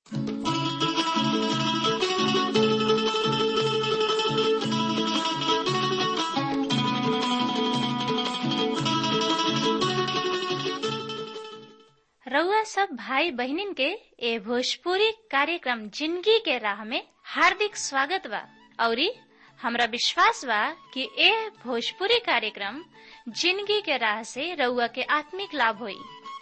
रउआ सब भाई बहिनीन के ए भोजपुरी कार्यक्रम जिंदगी के राह में हार्दिक स्वागत बा औरी हमरा विश्वास बा कि ए भोजपुरी कार्यक्रम जिंदगी के राह से रउआ के आत्मिक लाभ होई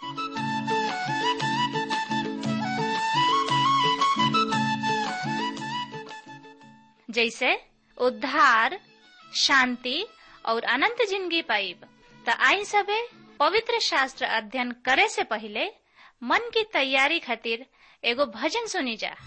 जैसे उद्धार शांति और अनंत जिंदगी पाइब त आई सबे पवित्र शास्त्र अध्ययन करे से पहले मन की तैयारी खातिर एगो भजन सुनी जा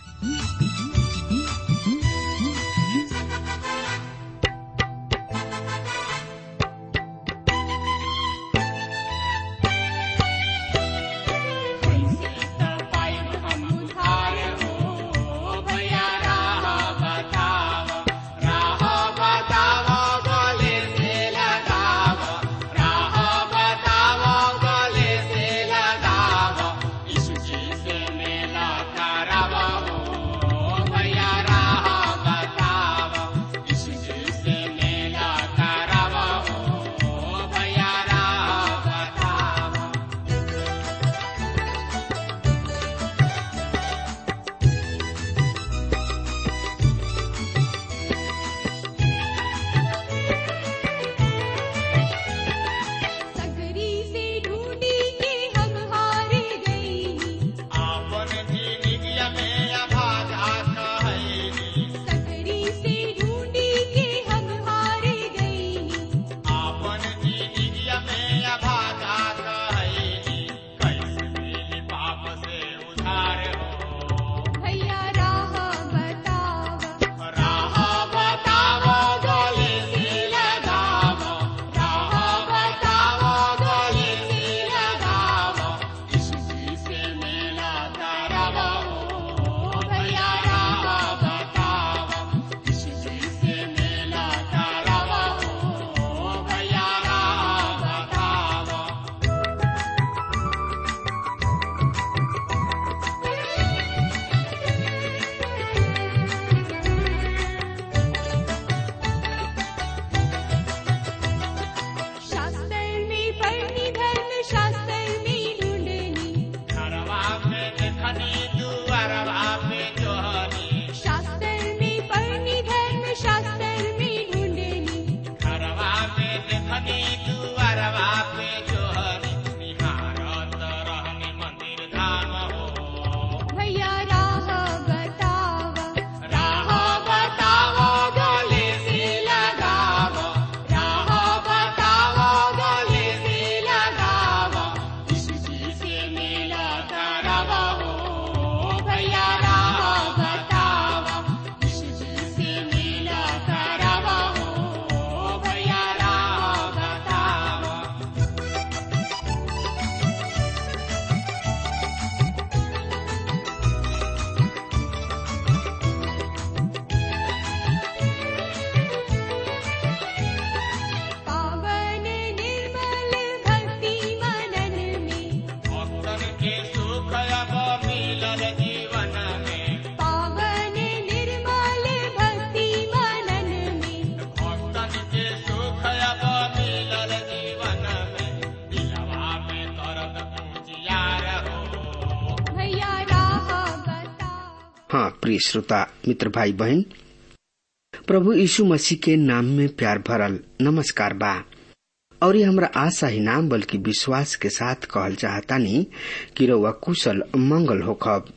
हाँ प्रिय श्रोता मित्र भाई बहन प्रभु यीशु मसीह के नाम में प्यार भरल नमस्कार बा और ये हमरा आशा ही नाम बल्कि विश्वास के साथ कहल चाहतानी कि रउआ कुशल मंगल होखब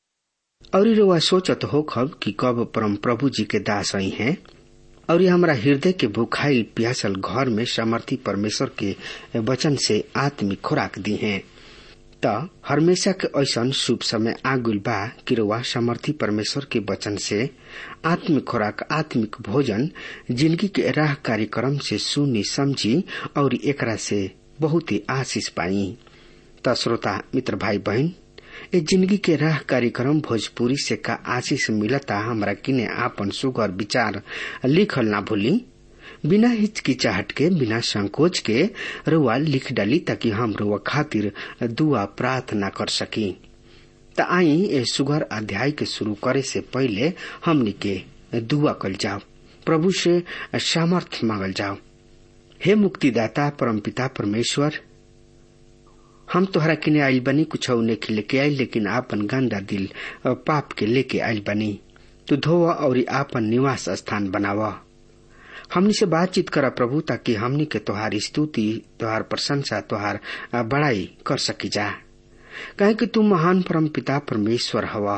और रउआ सोचत होखब कि कब परम प्रभु जी के दास आई हैं और ये हमरा हृदय के भुखाई प्यासल घर में समर्थी परमेश्वर के वचन से आत्मिक खुराक दी हैं त हमेशा के ऐसा शुभ समय आगुल बा कि रउआ समर्थी परमेश्वर के वचन से आत्मिक खुराक आत्मिक भोजन जिंदगी के राह कार्यक्रम से सुनी समझी और एकरा से बहुत ही आशीष पाई त श्रोता मित्र भाई बहन ए जिंदगी के राह कार्यक्रम भोजपुरी से का आशीष मिलता हमरा किने आपन सुगर विचार लिखल ना भूली बिना हिचकिचाहट के बिना संकोच के रुआ लिख डाली ताकि हम रुआ खातिर दुआ प्रार्थना कर सकी त आई ए सुगर अध्याय के शुरू करे से पहले हमनी के दुआ कल जाओ प्रभु से सामर्थ मांगल जाओ हे मुक्तिदाता परमपिता परमेश्वर हम तोहरा किने आइल बनी कुछ नेके लेके आइल लेकिन आपन गंदा दिल पाप के लेके आइल बनी तू धोव और आपन निवास स्थान बनावा हमनी से बातचीत करा प्रभु ताकि हमनी के तोहार स्तुति तोहार प्रशंसा तोहार बड़ाई कर सकी जा कहे कि तू महान परम पिता परमेश्वर हवा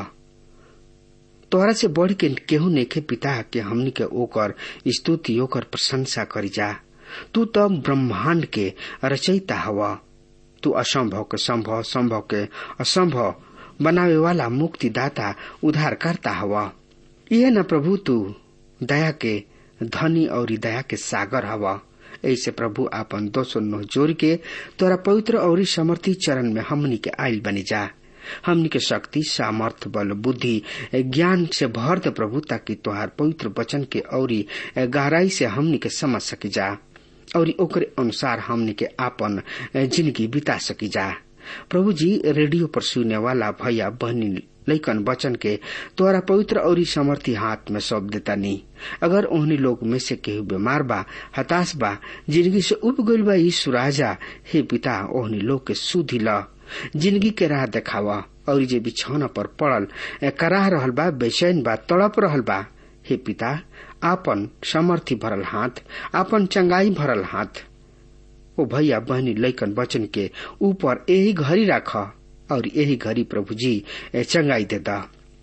तोहरा से बढ़ के केहू नेखे पिता के हमनी के ओकर स्तुति ओकर प्रशंसा करी जा तू तो ब्रह्मांड के रचयिता हवा तू असंभव के संभव संभव के असंभव बनावे वाला मुक्तिदाता उद्धार करता हवा यह न प्रभु तू दया के धनी और दया के सागर हवा ऐसे प्रभु आपन दो सौ नौ जोड़ के तोरा पवित्र और समर्थी चरण में हमनी के आयल बनी जा हमनी के शक्ति सामर्थ बल बुद्धि ज्ञान से भर दे प्रभु ताकि तोहार पवित्र वचन के औरी गहराई से हमनी के समझ सकी जा और ओकरे अनुसार हमनी के आपन जिंदगी बिता सकी जा प्रभु जी रेडियो पर सुनने वाला भैया बहनी लैकन वचन के तोरा पवित्र और समर्थी हाथ में सौंप देता नहीं अगर ओहनी लोग में से केहू बीमार बा हताश बा जिंदगी से उब गईल बा यीशु राजा हे पिता ओहनी लोग के सुधी ल जिंदगी के राह देखावा और जे बिछौना पर पड़ल कराह रहल बा बेचैन बा तड़प रहल बा हे पिता आपन समर्थी भरल हाथ आपन चंगाई भरल हाथ ओ भैया बहनी लैकन वचन के ऊपर यही घड़ी राख और यही घड़ी प्रभु जी चंगाई देता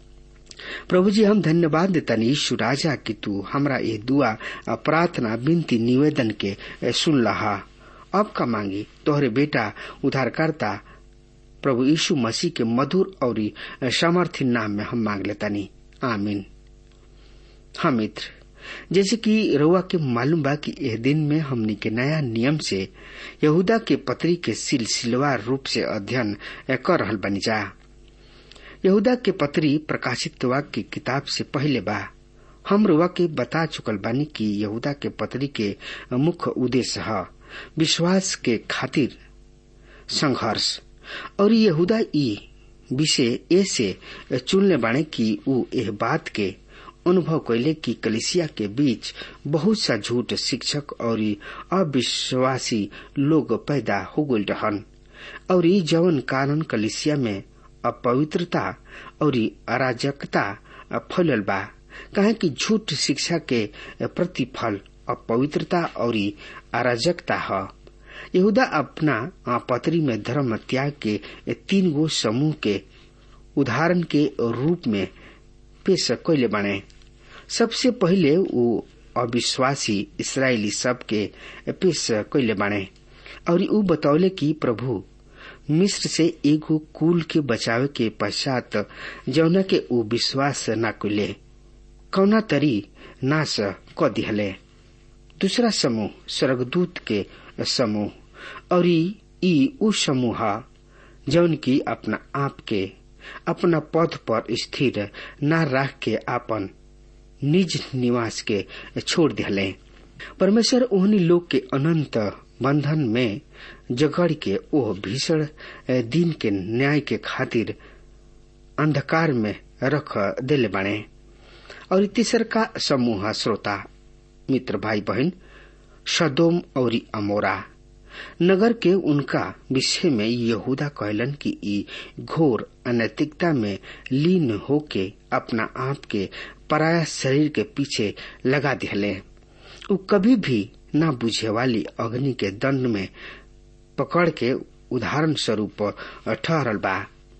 प्रभु जी हम धन्यवाद देता यीशु राजा कि तू हमरा ये दुआ प्रार्थना विनती निवेदन के सुन लहा अब का मांगी तोहरे बेटा उद्धारकर्ता प्रभु यीशु मसीह के मधुर और सामर्थ्य नाम में हम मांग लेता नहीं आमीन हाँ मित्र जैसे कि रउआ के मालूम बा कि यह दिन में हमनी के नया नियम से यहूदा के पत्री के सिलसिलेवार रूप से अध्ययन कर रहल बनी जा यहूदा के पत्री प्रकाशित वाक्य की किताब से पहले बा हम रुआ के बता चुकल बानी कि यहूदा के पत्री के मुख्य उद्देश्य है विश्वास के खातिर संघर्ष और यहूदा ई विषय ऐसे चुनले बाणे कि ऊ एह बात के अनुभव कैले कि कलिसिया के बीच बहुत सा झूठ शिक्षक और अविश्वासी लोग पैदा हो गई रहन और जवन कारण कलिसिया में अपवित्रता और अराजकता फैलल बा कहे कि झूठ शिक्षा के प्रतिफल अपवित्रता और अराजकता है यहूदा अपना पत्री में धर्म त्याग के तीन गो समूह के उदाहरण के रूप में पेश कैले बने सबसे पहले वो अविश्वासी इसराइली सब के पेश कैले बने और ऊ बतौले कि प्रभु मिस्र से एगो कुल के बचावे के पश्चात जौना के ऊ विश्वास न कैले कौना तरी नाश क दिहले दूसरा समूह स्वर्गदूत के समूह और ई उ समूह जौन की अपना आप के अपना पद पर स्थिर न रख के अपन निज निवास के छोड़ दिले परमेश्वर ओहनी लोग के अनंत बंधन में जगड़ के ओह भीषण दिन के न्याय के खातिर अंधकार में रख दिले बने और तीसर का समूह श्रोता मित्र भाई बहन सदोम और अमोरा नगर के उनका विषय में यहूदा कहलन कि ई घोर अनैतिकता में लीन होके अपना आप के पराया शरीर के पीछे लगा दिले उ कभी भी न बुझे वाली अग्नि के दंड में पकड़ के उदाहरण स्वरूप ठहरल बा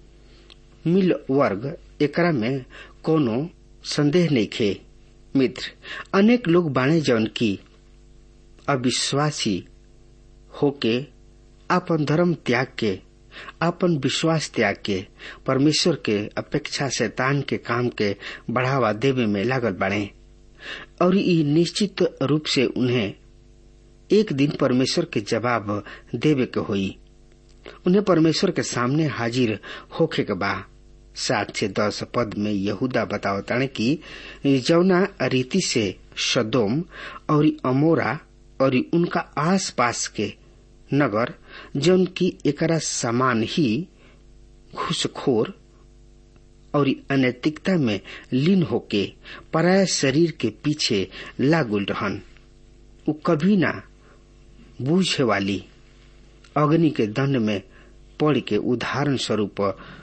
मिल वर्ग एकरा में कोनो संदेह नहीं खे मित्र अनेक लोग बाणे जौन की अविश्वासी होके अपन धर्म त्याग के अपन विश्वास त्याग के परमेश्वर के अपेक्षा शैतान के काम के बढ़ावा देवे में लागल बढ़े और ये निश्चित रूप से उन्हें एक दिन परमेश्वर के जवाब देवे के होई उन्हें परमेश्वर के सामने हाजिर होखे के बा सात से दस पद में यहूदा बतावताने की जौना रीति से सदोम और अमोरा और उनका आस पास के नगर जौन की एकरा समान ही घुसखोर और अनैतिकता में लीन होके पराय शरीर के पीछे लागुल रहन उ कभी ना बूझे वाली अग्नि के दंड में पड़ के उदाहरण स्वरूप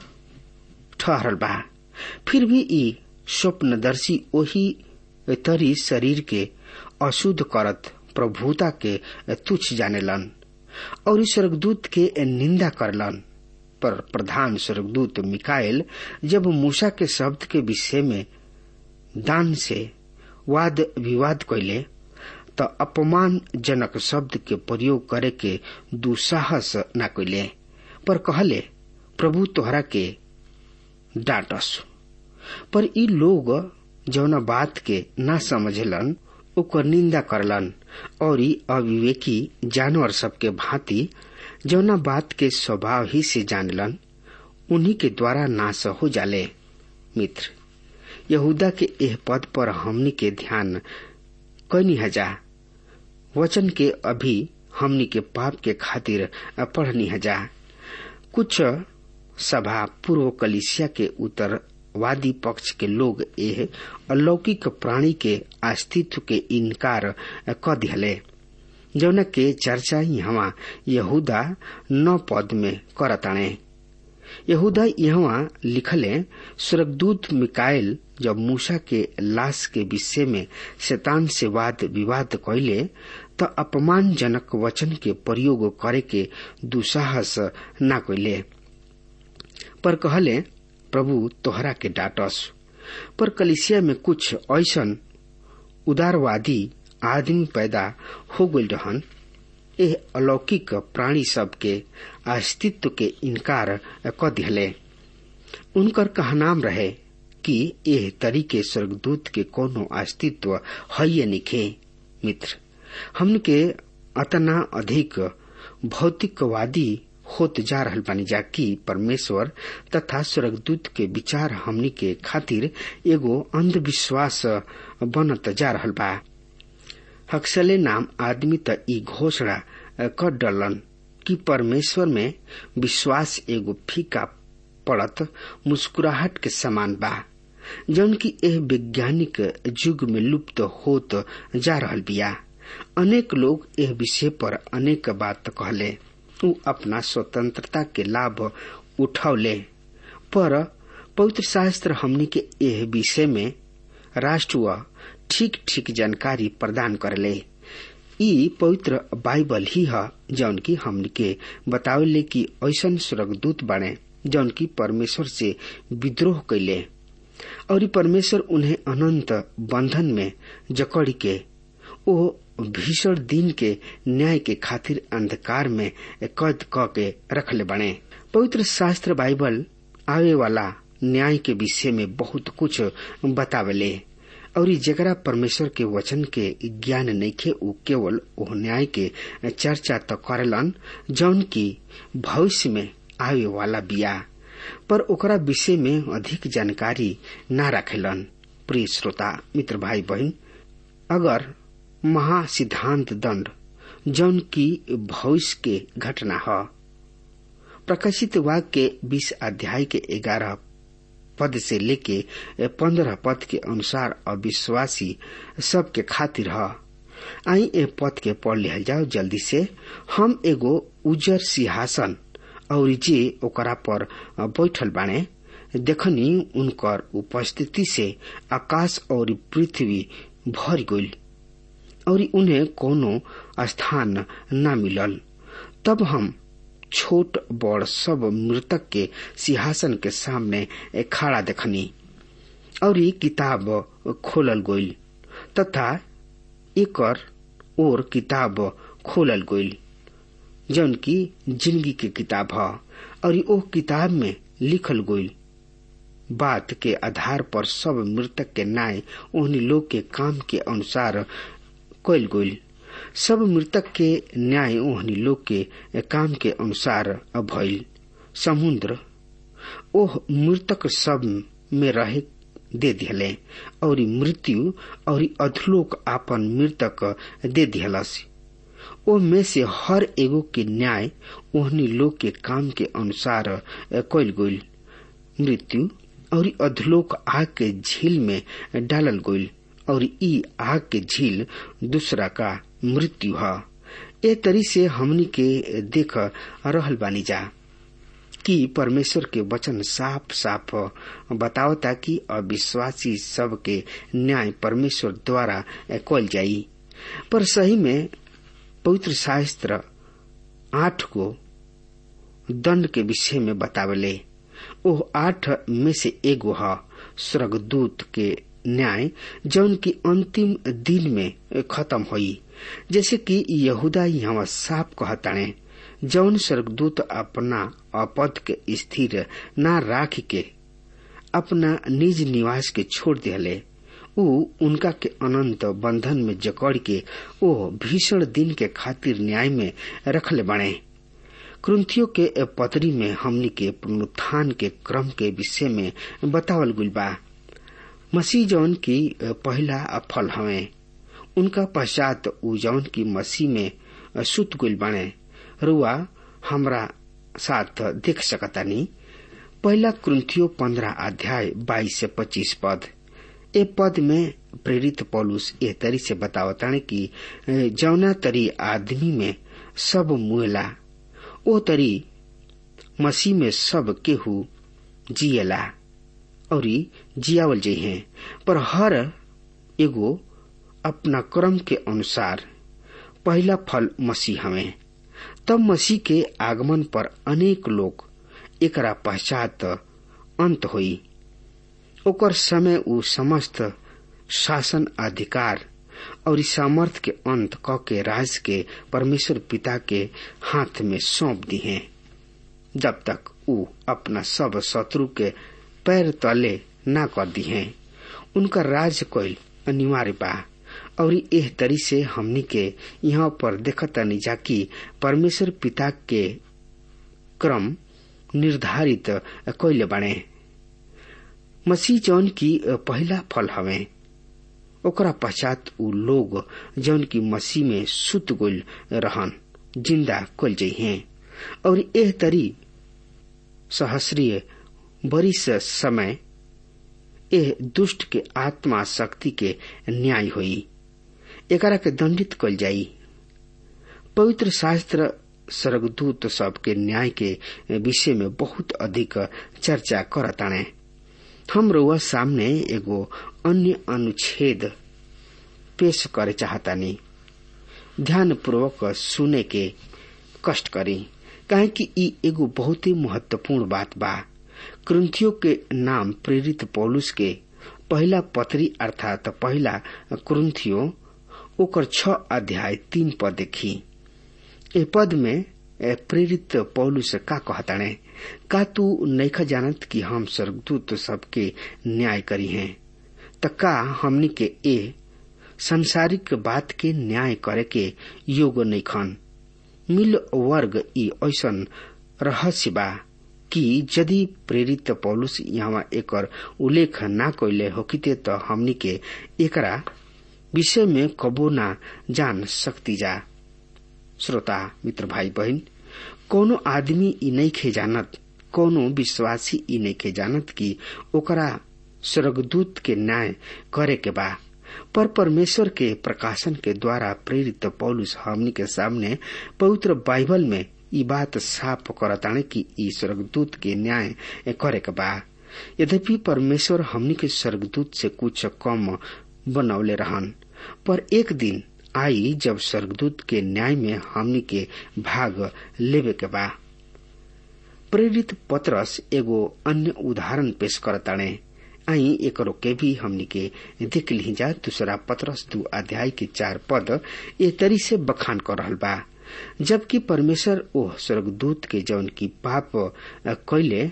ठहरल बा फिर भी ई स्वप्नदर्शी ओही तरी शरीर के अशुद्ध करत प्रभुता के तुच्छ जानेलन और स्वर्गदूत के निंदा करलन पर प्रधान स्वर्गदूत मिकाएल जब मूसा के शब्द के विषय में दान से वाद विवाद कैले त अपमानजनक शब्द के प्रयोग करे के दुसाहस न कैले पर कहले प्रभु तोहरा के डांटस पर ई लोग जौना बात के ना समझलन ओकर निंदा करलन और ई अविवेकी जानवर सबके भांति जौना बात के स्वभाव ही से जानलन उन्हीं के द्वारा नाश हो जाले मित्र यहूदा के एह पद पर हमनी के ध्यान कैनी हजा वचन के अभी हमनी के पाप के खातिर पढ़नी हजा कुछ सभा पूर्व कलिसिया के उत्तरवादी पक्ष के लोग एह अलौकिक प्राणी के अस्तित्व के इनकार क दिहले जौन के चर्चा यहाँ यहूदा नौ पद में करताणे यहूदा यहाँ लिखले स्वर्गदूत मिकाइल जब मूसा के लाश के विषय में शैतान से वाद विवाद कैले त अपमानजनक वचन के प्रयोग करे के दुसाहस न कैले पर कहले प्रभु तोहरा के डाटस पर कलिसिया में कुछ ऐसन उदारवादी आदमी पैदा हो गई रहन एह अलौकिक प्राणी सब के अस्तित्व के इनकार क दिहले उनकर कहनाम रहे कि एह तरीके स्वर्गदूत के कोनो अस्तित्व है निखे मित्र हमन के अतना अधिक भौतिकवादी होत जा रहल बानी जा कि परमेश्वर तथा स्वर्गदूत के विचार हमनी के खातिर एगो अंधविश्वास बनत जा रहल बा हक्सले नाम आदमी त ई घोषणा कर डलन कि परमेश्वर में विश्वास एगो फीका पड़त मुस्कुराहट के समान बा जौन की एह वैज्ञानिक युग में लुप्त होत जा रहल बिया अनेक लोग एह विषय पर अनेक बात कहले उ अपना स्वतंत्रता के लाभ उठौले पर पवित्र शास्त्र हमनी के एह विषय में राष्ट्र ठीक ठीक जानकारी प्रदान करले ई पवित्र बाइबल ही है जौन की हमन के बतावले कि ऐसन स्वर्गदूत बने जौन की परमेश्वर से विद्रोह कैले और परमेश्वर उन्हें अनंत बंधन में जकड़ के ओ भीषण दिन के न्याय के खातिर अंधकार में कैद क के रखले बने पवित्र शास्त्र बाइबल आवे वाला न्याय के विषय में बहुत कुछ बतावले और जकरा परमेश्वर के वचन के ज्ञान नइखे उ केवल ओह न्याय के चर्चा तो करलन जौन की भविष्य में आवे वाला बिया पर ओकरा विषय में अधिक जानकारी न रखेलन प्रिय श्रोता मित्र भाई बहन अगर महासिद्धांत दंड जौन की भविष्य के घटना है प्रकाशित वाक्य के बीस अध्याय के ग्यारह पद से लेके पंद्रह पद के अनुसार अविश्वासी सबके खातिर है आई ए पद के पढ़ लिहल जाओ जल्दी से हम एगो उजर सिंहासन और जे ओकरा पर बैठल बाणे देखनी उनकर उपस्थिति से आकाश और पृथ्वी भर गई और उन्हें कोनो स्थान न मिलल तब हम छोट बड़ सब मृतक के सिंहासन के सामने खड़ा देखनी और ये किताब खोलल गईल तथा एकर और किताब खोलल गईल जौन की जिंदगी के किताब है और ओ किताब में लिखल गईल बात के आधार पर सब मृतक के न्याय उन्हीं लोग के काम के अनुसार कैल गईल सब मृतक के न्याय ओहनी लोग के काम के अनुसार भइल समुद्र ओह मृतक सब में रहे दे दिहले और मृत्यु और अधलोक आपन मृतक दे दिहलस ओ में से हर एगो के न्याय ओहनी लोग के काम के अनुसार कैल गईल मृत्यु और अधलोक आग के झील में डालल गईल और ई आग के झील दूसरा का मृत्यु है ए तरी से हमनी के देख रहल बानी जा कि परमेश्वर के वचन साफ साफ बतावता कि अविश्वासी सब के न्याय परमेश्वर द्वारा कल जाई पर सही में पवित्र शास्त्र आठ को दंड के विषय में बतावले ओह आठ में से एगो है स्वर्गदूत के न्याय जौन की अंतिम दिन में खत्म हुई जैसे कि यहूदा यहाँ साफ कहताणे जौन स्वर्गदूत अपना अपद के स्थिर न राख के अपना निज निवास के छोड़ दिले उ उनका के अनंत बंधन में जकड़ के ओ भीषण दिन के खातिर न्याय में रखले बने क्रंथियों के पतरी में हमनी के पुनरुत्थान के क्रम के विषय में बतावल गुल बा मसीह जौन की पहला फल हवे उनका पश्चात उ जौन की मसीह में सुत गुल बने रुआ हमरा साथ देख सकतानी पहला क्रंथियो पंद्रह अध्याय बाईस से पच्चीस पद ए पद में प्रेरित पौलुस ए तरी से बतावताने कि जौना तरी आदमी में सब मुएला ओ तरी मसीह में सब केहू जियला और जियावल जइहे पर हर एगो अपना क्रम के अनुसार पहला फल मसीह हमें तब मसीह के आगमन पर अनेक लोग एकरा पश्चात अंत हुई ओकर समय उ समस्त शासन अधिकार और सामर्थ के अंत क के राज के परमेश्वर पिता के हाथ में सौंप दी है जब तक उ अपना सब शत्रु के पैर तले न कर दी है उनका राज कोई अनिवार्य बा और एह तरी से हमनी के यहाँ पर देखतानी जा कि परमेश्वर पिता के क्रम निर्धारित कैले बने मसीह जौन की पहला फल हवे ओकरा पश्चात उ लोग जौन की मसीह में सुत गुल रहन जिंदा कल जइहे और एह तरी सहस्रीय बरिस समय एह दुष्ट के आत्मा शक्ति के न्याय होई एकरा के दंडित कल जाई पवित्र शास्त्र स्वर्गदूत सब के न्याय के विषय में बहुत अधिक चर्चा करताणे हम रुआ सामने एगो अन्य अनुच्छेद पेश करे चाहतानी ध्यान पूर्वक सुने के कष्ट करी काहे कि ई एगो बहुत ही महत्वपूर्ण बात बा क्रंथियों के नाम प्रेरित पौलुस के पहला पत्री अर्थात पहला क्रंथियो ओकर छ अध्याय तीन पद देखी ए पद में प्रेरित पौलुस का कहताणे का तू नैखा जानत कि हम स्वर्गदूत सबके न्याय करी हैं त का हमनी के ए संसारिक बात के न्याय करे के योग नैखन मिल वर्ग ई ऐसन रहस्य बा कि यदि प्रेरित पौलुस यहाँ एकर उल्लेख ना कैले होकिते त हमनी के एकरा विषय में कबो ना जान सकती जा श्रोता मित्र भाई बहन कोनो आदमी ई नइखे जानत कोनो विश्वासी ई नइखे जानत कि ओकरा स्वर्गदूत के न्याय करे के बा पर परमेश्वर के प्रकाशन के द्वारा प्रेरित पौलुस हमनी के सामने पवित्र बाइबल में ई बात साफ करताने कि ई स्वर्गदूत के न्याय करे के बा यद्यपि परमेश्वर हमनी के स्वर्गदूत से कुछ कम बनौले रहन पर एक दिन आई जब स्वर्गदूत के न्याय में हमनी के भाग लेवे के बा प्रेरित पत्रस एगो अन्य उदाहरण पेश करताणे आई एकरो के भी हमनी के देख ली जा दूसरा पत्रस दू अध्याय के चार पद ए तरी से बखान कर रहल बा जबकि परमेश्वर ओह स्वर्गदूत के जौन की पाप कैले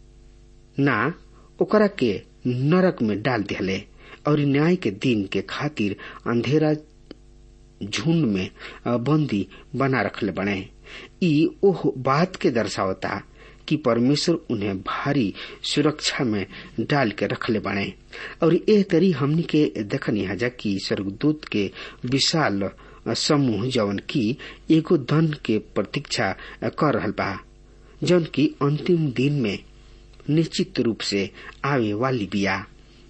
ना ओकरा के नरक में डाल दिले और न्याय के दिन के खातिर अंधेरा झुंड में बंदी बना रखले बने ई ओह बात के दर्शावता कि परमेश्वर उन्हें भारी सुरक्षा में डाल के रखले बने और एह तरी हमनी के देखनी हजा कि स्वर्गदूत के विशाल समूह जवन की एगो धन के प्रतीक्षा कर रहल बा जौन की अंतिम दिन में निश्चित रूप से आवे वाली बिया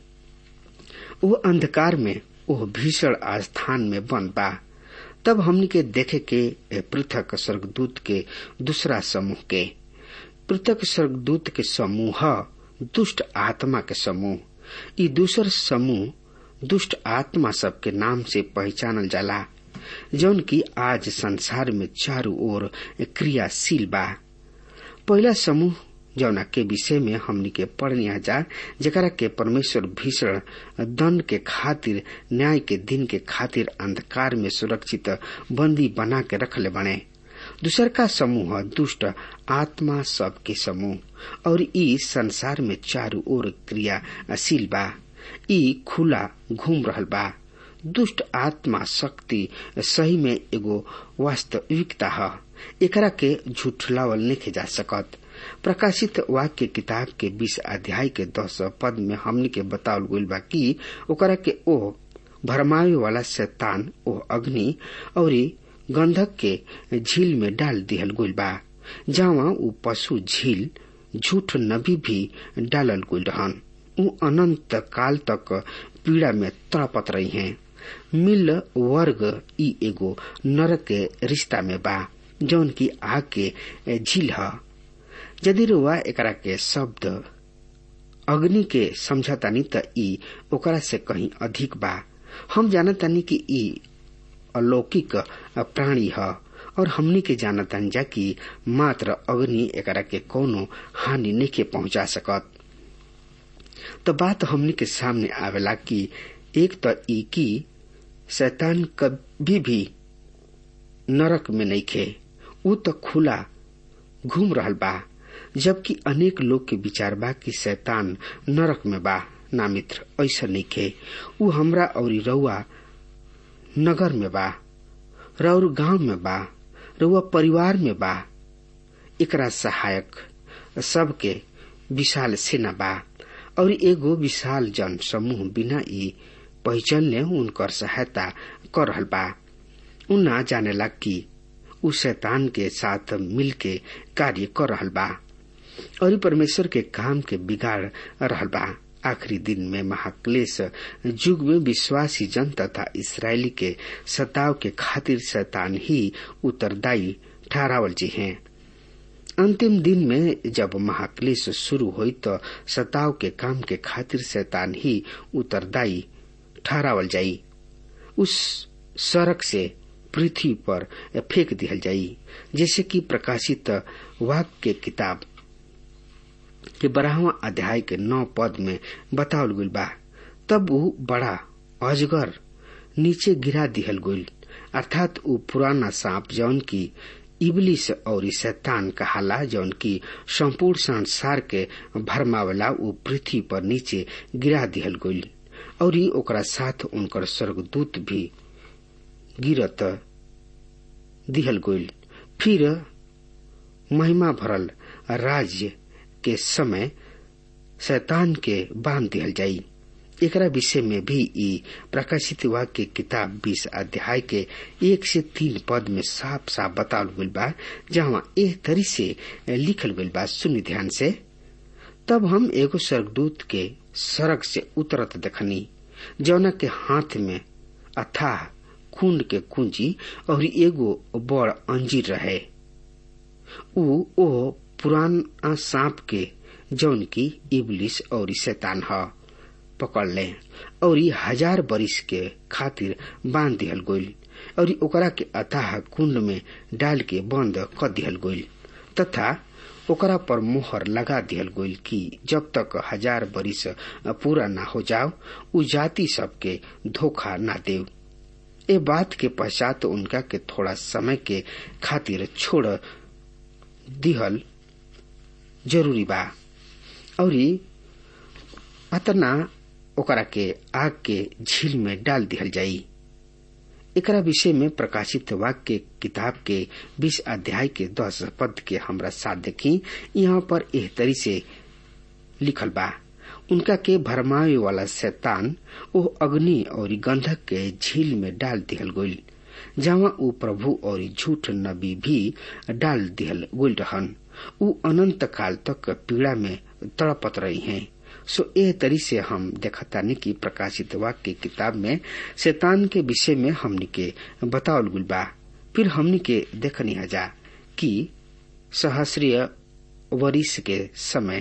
वो अंधकार में वो भीषण स्थान में बंद बा तब हमनी के देखे के पृथक स्वर्गदूत के दूसरा समूह के पृथक स्वर्गदूत के समूह दुष्ट आत्मा के समूह ई दूसर समूह दुष्ट आत्मा सब के नाम से पहचानल जाला जौन की आज संसार में चारों ओर क्रियाशील बा पहला समूह जौना के विषय में हमनी के पढ़निया जा जरा के परमेश्वर भीषण दंड के खातिर न्याय के दिन के खातिर अंधकार में सुरक्षित बंदी बना के रखले बने दूसर का समूह दुष्ट आत्मा सब के समूह और ई संसार में चारों ओर क्रियाशील बा ई खुला घूम रहल बा दुष्ट आत्मा शक्ति सही में एगो वास्तविकता है एकरा के झूठलावल नहीं जा सकत प्रकाशित वाक्य किताब के बीस अध्याय के दस पद में हमनी के बतावल गईल बा कि ओकरा के ओ भरमावे वाला शैतान ओ अग्नि और गंधक के झील में डाल दिहल गईल बा जहाँ उ पशु झील झूठ नबी भी डालल गईल रहन उ अनंत काल तक पीड़ा में तड़पत रही हैं मिल वर्ग ई एगो नरक के रिश्ता में बा जौन की आग के झील है यदि रुआ एकरा के शब्द अग्नि के समझतानी त ई ओकरा से कहीं अधिक बा हम जानतानी कि ई अलौकिक प्राणी है और हमनी के जानतानी जा कि मात्र अग्नि एकरा के कोनो हानि नहीं के पहुंचा सकत तो बात हमनी के सामने आवेला कि एक तो ई की शैतान कभी भी नरक में नहीं खे उ तो खुला घूम रहल बा जबकि अनेक लोग के विचार बा कि शैतान नरक में बा ना मित्र ऐसा नहीं खे उ हमरा और रउआ नगर में बा रउर गांव में बा रउआ परिवार में बा एकरा सहायक सबके विशाल सेना बा और एगो विशाल जन समूह बिना ई पहचानले उनकर सहायता कर रहल बा उ ना जानेला कि उ शैतान के साथ मिल के कार्य कर रहल बा और परमेश्वर के काम के बिगाड़ रहल बा आखिरी दिन में महाक्लेश युग में विश्वासी जन तथा इसराइली के सताव के खातिर शैतान ही उत्तरदायी ठहरावल जी हैं अंतिम दिन में जब महाक्लेश शुरू हुई तो सताव के काम के खातिर शैतान ही उत्तरदायी ठहरावल जाई उस सड़क से पृथ्वी पर फेंक दिहल जाई जैसे कि प्रकाशित वाक्य किताब के बारहवा अध्याय के नौ पद में बतावल गईल बा तब वो बड़ा अजगर नीचे गिरा दिहल गईल अर्थात वो पुराना सांप जौन की इबलिस और शैतान कहाला जौन की संपूर्ण संसार के भरमावला वो पृथ्वी पर नीचे गिरा दिहल गईल और ओकरा साथ उनकर स्वर्गदूत भी गिरत दिहल गईल फिर महिमा भरल राज्य के समय शैतान के बांध दिहल जाई एकरा विषय में भी ई प्रकाशित वाक्य किताब बीस अध्याय के एक से तीन पद में साफ साफ बतावल गईल बा जहाँ एक तरी से लिखल गईल बा सुनी ध्यान से तब हम एगो स्वर्गदूत के सड़क से उतरत देखनी जौना के हाथ में अथाह कुंड के कुंजी और एगो बड़ अंजीर रहे उ ओ पुराना सांप के जौन की इबलिस और शैतान ह पकड़ ले और हजार बरिस के खातिर बांध दिहल गईल और ओकरा के अथाह कुंड में डाल के बंद कर दिहल गईल तथा ओकरा पर मोहर लगा दिहल गईल कि जब तक हजार बरिस पूरा ना हो जाओ उ जाति सबके धोखा ना देव ए बात के पश्चात उनका के थोड़ा समय के खातिर छोड़ दिहल जरूरी बा और अतना ओकरा के आग के झील में डाल दिहल जाई एकरा विषय में प्रकाशित वाक्य किताब के बीस अध्याय के दस पद के हमरा साथ देखी यहाँ पर एह तरी से लिखल बा उनका के भरमावे वाला शैतान ओ अग्नि और गंधक के झील में डाल दिहल गईल जहाँ ऊ प्रभु और झूठ नबी भी डाल दिहल गईल रहन ऊ अनंत काल तक पीड़ा में तड़पत रही हैं सो ए तरी से हम देखतानी की प्रकाशित वाक्य किताब में शैतान के विषय में हमनी के बतावल गुल बा फिर हमनी के देखनी हजा कि सहस्रीय वरिष के समय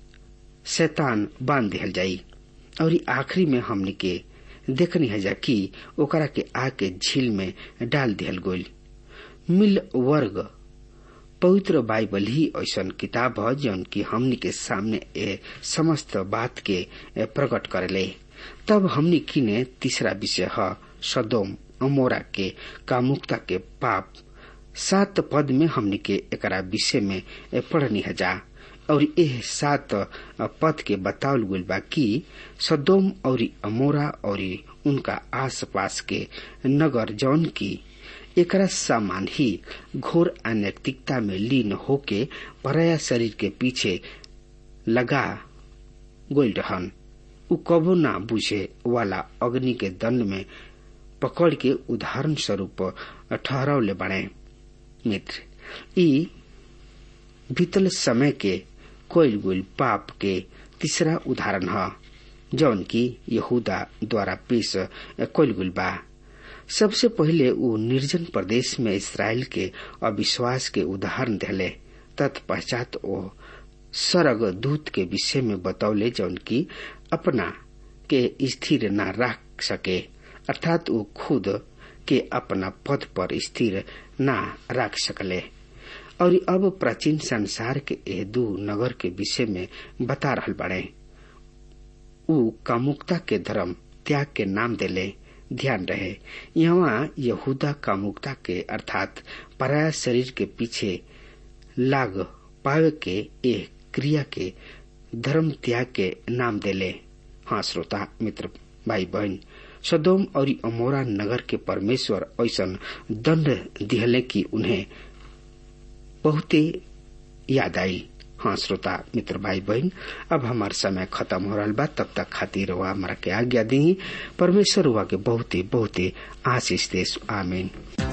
शैतान बांध दिहल जाई और आखिरी में हमनी के देखनी हजा कि ओकरा के आके झील में डाल दिहल गोल मिल वर्ग पवित्र बाइबल ही ऐसा किताब है जौन की हमनी के सामने ए समस्त बात के प्रकट करेले तब हमनी किने तीसरा विषय है सदोम अमोरा के कामुकता के पाप सात पद में हमनी के एकरा विषय में पढ़नी हजा और एह सात पद के बतावल गइल बा कि सदोम और अमोरा और उनका आस पास के नगर जौन की एकरा सामान ही घोर अनैतिकता में लीन होके पराया शरीर के पीछे लगा गोल रहन उ कबो ना बुझे वाला अग्नि के दंड में पकड़ के उदाहरण स्वरूप ठहरावले बने मित्र ई बीतल समय के कोयल गुल पाप के तीसरा उदाहरण है जौन की यहूदा द्वारा पेश कोयल गुल बा सबसे पहले वो निर्जन प्रदेश में इसराइल के अविश्वास के उदाहरण दिले तत्पश्चात वो सरग दूत के विषय में बतौले जौन की अपना के स्थिर न रख सके अर्थात वो खुद के अपना पद पर स्थिर न रख सकले और अब प्राचीन संसार के एह दू नगर के विषय में बता रहल बड़े उ कामुकता के धर्म त्याग के नाम देले ध्यान रहे यहाँ यहूदा कामुकता के अर्थात पराया शरीर के पीछे लाग पावे के एह क्रिया के धर्म त्याग के नाम देले हाँ श्रोता मित्र भाई बहन सदोम और अमोरा नगर के परमेश्वर ऐसा दंड दिहले कि उन्हें बहुते याद आई हाँ श्रोता मित्र भाई बहन अब हमार समय खत्म हो रहा बा तब तक खातिर हुआ हमारा के आज्ञा दी परमेश्वर हुआ के बहुते बहुते आशीष देश आमीन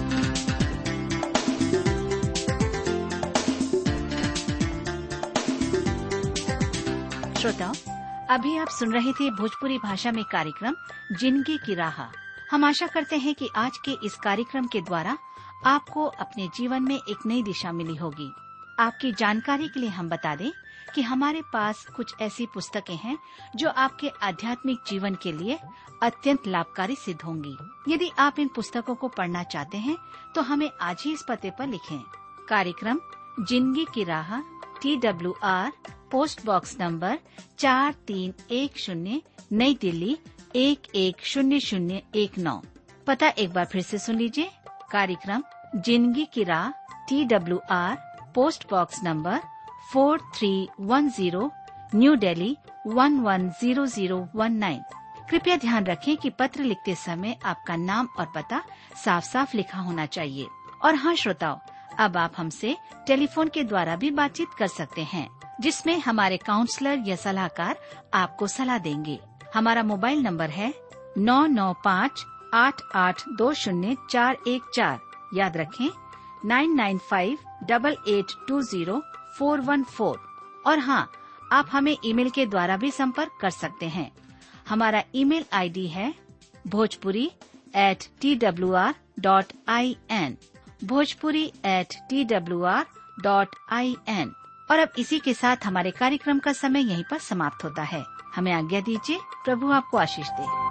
श्रोताओं अभी आप सुन रहे थे भोजपुरी भाषा में कार्यक्रम जिंदगी की राह हम आशा करते हैं कि आज के इस कार्यक्रम के द्वारा आपको अपने जीवन में एक नई दिशा मिली होगी आपकी जानकारी के लिए हम बता दें कि हमारे पास कुछ ऐसी पुस्तकें हैं जो आपके आध्यात्मिक जीवन के लिए अत्यंत लाभकारी सिद्ध होंगी यदि आप इन पुस्तकों को पढ़ना चाहते हैं तो हमें आज ही इस पते पर लिखें कार्यक्रम जिंदगी की राह T W R post box number चार तीन एक शून्य नई दिल्ली एक एक शून्य शून्य एक नौ पता एक बार फिर से सुन लीजिए कार्यक्रम जिंदगी की राह T W R post box number four three one zero new Delhi one one zero zero one nine कृपया ध्यान रखें कि पत्र लिखते समय आपका नाम और पता साफ साफ लिखा होना चाहिए और हाँ श्रोताओं अब आप हमसे टेलीफोन के द्वारा भी बातचीत कर सकते हैं जिसमें हमारे काउंसलर या सलाहकार आपको सलाह देंगे हमारा मोबाइल नंबर है नौ नौ पाँच आठ आठ दो शून्य चार एक चार याद रखें nine nine five double eight two zero four one four और हाँ आप हमें ईमेल के द्वारा भी संपर्क कर सकते हैं हमारा ईमेल आईडी है Bhojpuri at T W R dot I N Bhojpuri at T W R dot I N और अब इसी के साथ हमारे कार्यक्रम का समय यहीं पर समाप्त होता है हमें आज्ञा दीजिए प्रभु आपको आशीष दे